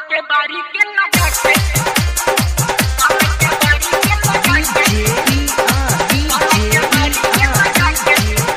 के बारी के लगा के अलग के बारी के लगा के अलग के बारी के लगा के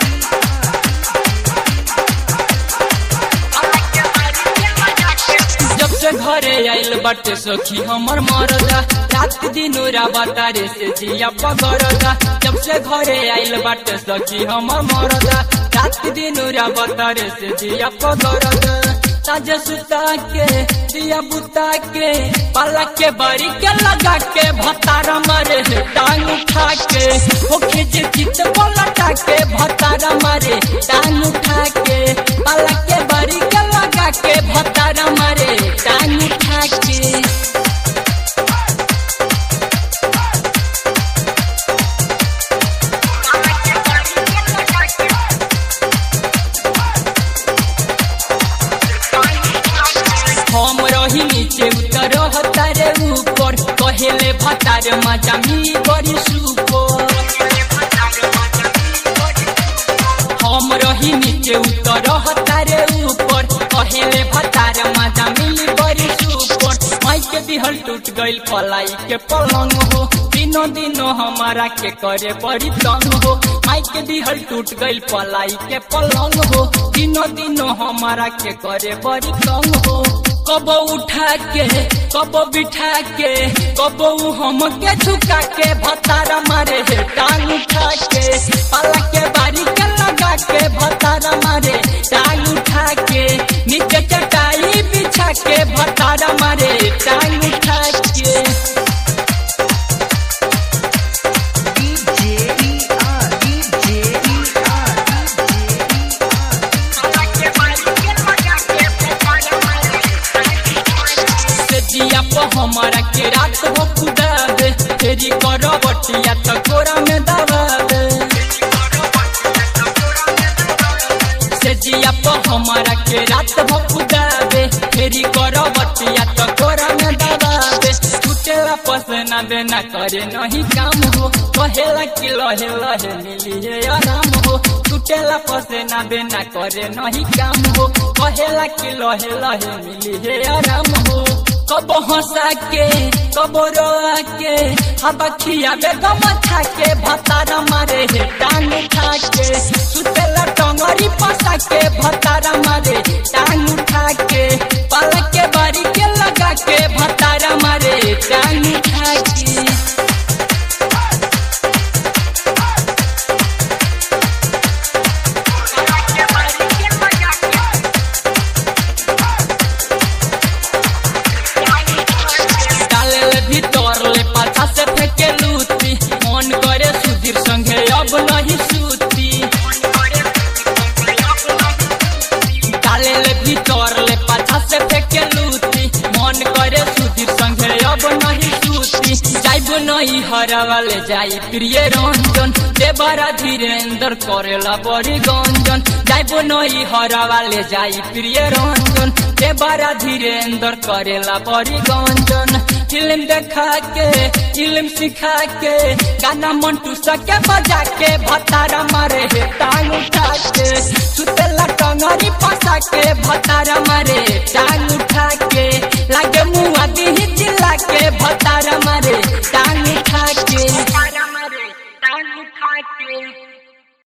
अलग के बारी के लगा के जब से घरे आइल बाटे सखी हमर मरदा रात दिन राबातारे से जिया पगरदा जब से घरे आइल बाटे सखी हमर मरदा रात दिन राबातारे से जिया पगरदा ताजा सुता के दिया बुता के पाला के बारी के लगा के भतारा मारे है टांग उठा के हो खिच चित पलटा के भतारा मारे टांग उठा के पाला के बारी के लगा के भतारा मारे टांग उठा के अलग के बारी के लगा के हम रही नीचे उतर हतारे ऊपर कहेले भतार मजा मिली बड़ी सुपर हम रही नीचे उतर हतारे ऊपर कहेले भतार मजा मिली बड़ी सुपर माई के दिहल टूट गइल पलाई के पलंग हो दिनों दिनों हमारा के करे बड़ी तंग हो माई के दिहल टूट गइल पलाई के पलंग हो दिनों दिनों हमारा के करे बड़ी तंग हो कब उठा के कब बिठा के कब हम के झुका के भतारा मारे है टांग उठा के पाला के बारी के लगा के भतारा मारे टांग उठा के नीचे चटाई बिछा के भतारा मारे टांग उठा के अलग के बारी के लगा के भतारा मारे से जिया पर हमारा के रात हो खुदा दे तेरी करो बटिया तो कोरा में दबा दे से जिया पर हमारा के रात हो खुदा दे तेरी करो बटिया तो कोरा में दबा दे टूटेला पसना देना करे नहीं काम हो कहेला कि लहे लहे मिली है आराम हो टूटेला पसना देना करे नहीं काम हो कहेला कि लहे लहे मिली है आराम हो कब हंसा के कब रोआ के हवा खियाबे गमछा के भतारा मारे हे टांग उठा के सुतेला टंगरी पसा के भतारा मारे टांग उठा के पलक के बारी के लगा के भतारा मारे टांग उठा के अलग के बारी के लगा के डाले ले भीतर ले पाछा से फेंके लूती मन करे सुधीर संगे अब नहीं सूती डाले ले भीतर ले पाछा से फेंके लूती मन करे सुधीर संगे अब नहीं सूती जाइबो नहीं हरा वाले जाई प्रिय रंजन देवरा धीरेन्द्र करेला बड़ी गंजन जाइबो नहीं हरा वाले जाई प्रिय रंजन देवरा धीरेन्द्र करेला बड़ी गंजन फिल्म देखा के फिल्म सिखा के गाना मंटू सके बजा के भतारा मारे हे टांग उठा के सुतेला टंगरी फंसा के भतारा मारे टांग उठा के लागे मुआ दी जिला के भतारा मारे